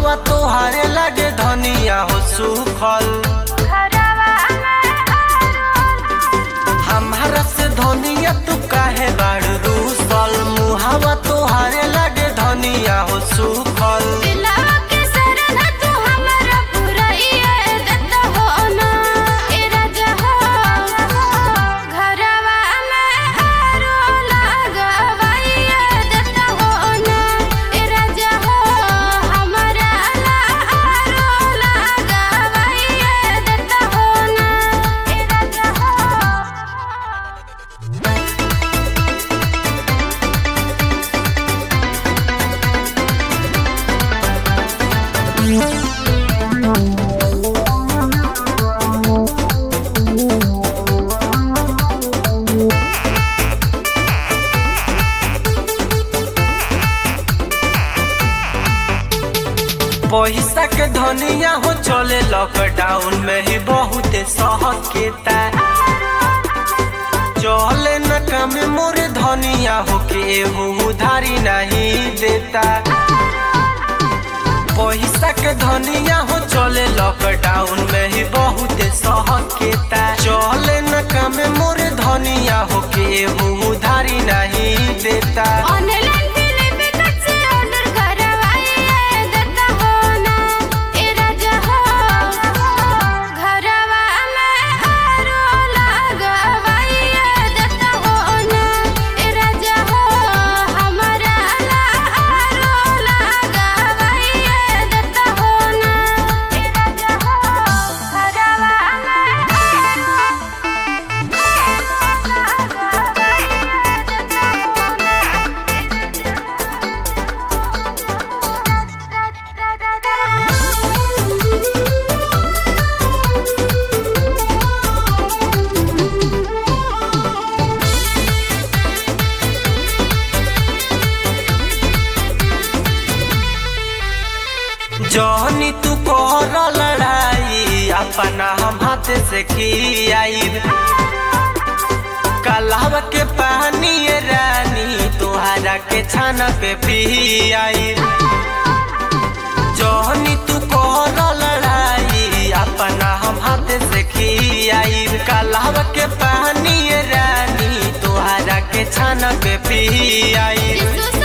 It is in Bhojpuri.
मुहावा तोहारे लगे धनिया हो सुखल हमारा से धनिया तू काहे बाड़ रूसल मुहावा तोहारे लगे धनिया हो सुखल पैसा के धनिया हो चले लॉकडाउन में ही बहुत सहज के चले न काम मोरे धनिया हो के उधारी नहीं देता पैसा के धनिया हो चले लॉकडाउन में ही बहुत सहज के चले न काम मोरे धनिया हो के उधारी नहीं देता ऑनलाइन फिल्म टिकट से ऑर्डर करवाइए देता हो ना ए राजा हो घरवा में आरो लगवाइए देता हो ना ए राजा हो हमारा ला आरो लगवाइए देता हो ना ए राजा हो घरवा में जहनी तू कर लड़ाई अपना हम हाथ से खियाई कलाव के पानी ये रानी तुहरा के छाना पे पियाई जहनी तू कर लड़ाई अपना हम हाथ से खियाई कलाव के पानी ये रानी तुहरा के छाना पे पियाई यीशु